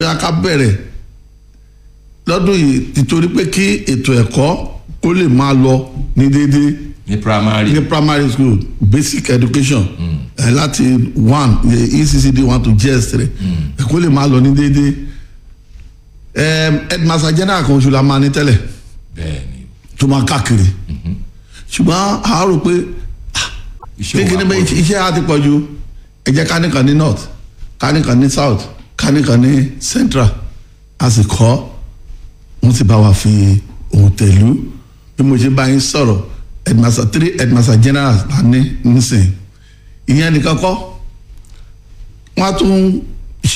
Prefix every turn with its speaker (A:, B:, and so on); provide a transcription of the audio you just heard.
A: bóyá ká bẹ̀rẹ̀ lọ́dún yìí nítorí pé kí ètò ẹ̀kọ́ kó lè máa lọ ní déédéé
B: ní primary
A: ní primary school basic education ẹ láti one eh, ECCD one to JS three ẹ kó lè máa lọ ní déédéé ẹ headmaster general kan oṣù la máa ní tẹ́lẹ̀
B: bẹ́ẹ̀ ni
A: tó máa káàkiri ṣùgbọ́n a rò pé
B: iṣẹ́
A: kékeré
B: wa
A: bẹ́ẹ̀
B: pọ̀ jù.
A: iṣẹ́ á ti pọ̀ ju ẹ jẹ́ ká nìkan ní north ká nìkan ní south ká nìkan ní central a sì kọ́ wọ́n ti bá wa fi ohun tẹ̀lú bí mo ṣe bá yín sọ̀rọ̀ headmaster three headmaster general la ní nísìnyí ìyẹn nìkan kọ́ wọ́n á tún